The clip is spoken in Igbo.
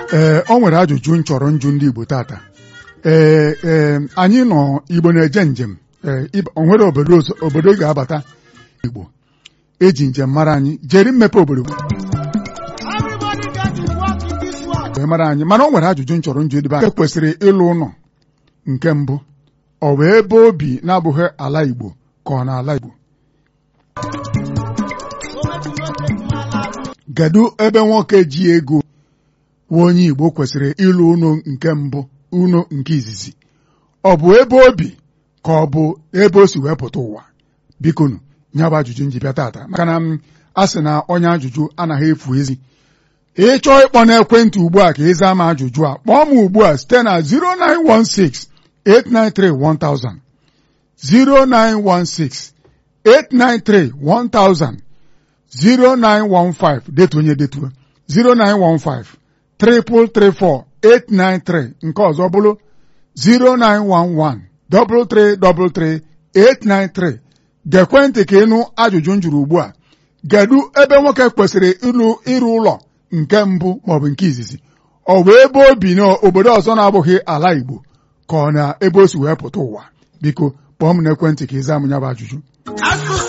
ee ọ nwere ajụjụ m chọrọ njụ ndị Igbo tata ee ee anyị nọ Igbo na-eje njem ee ịba- o nwere obodo ọzọ- obodo ị ga-abata Igbo eji njem mara anyị jeri mmepe obodo Everybody get to work in this world. wee mara anyị mana ọ nwere ajụjụ m chọrọ njụ dịbe anyị kwesịrị ịlụ ụlọ nke mbụ ọ bụ ebe obi na-abụghị ala Igbo ka ọ na ala Igbo So make you no take my life. kedu ebe nwoke ji ego wụ onye Igbo kwesịrị ịlụ ụlọ nke mbụ ụlọ nke izizi ọ bụ ebe obi ka ọ bụ ebe o si wee pụta ụwa bikonu ya bụ ajụjụ nji bịa tata maka na m a sị na onye ajụjụ anaghị efu ezi ịchọọ ịkpọ n'ekwentị ugbu a ka ị zaa m ajụjụ a kpọọ m ugbu a site na 0916 893 1000 0916 893 1000 0915 detu onye detuo 0915 334 893 nke ọzọ bụrụ 0911 333 893 gekwentị ka ịnụ ajụjụ m jụrụ ugbu a kedu ebe nwoke kwesịrị ịlụ ịrụ ụlọ nke mbụ maọbụ nke izizi ọ bụ ebe o bi n'obodo ọzọ na-abụghị ala Igbo ka ọ na ebe o si wee pụta ụwa biko kpọọ m n'ekwentị ka ị zaa m ya bụ ajụjụ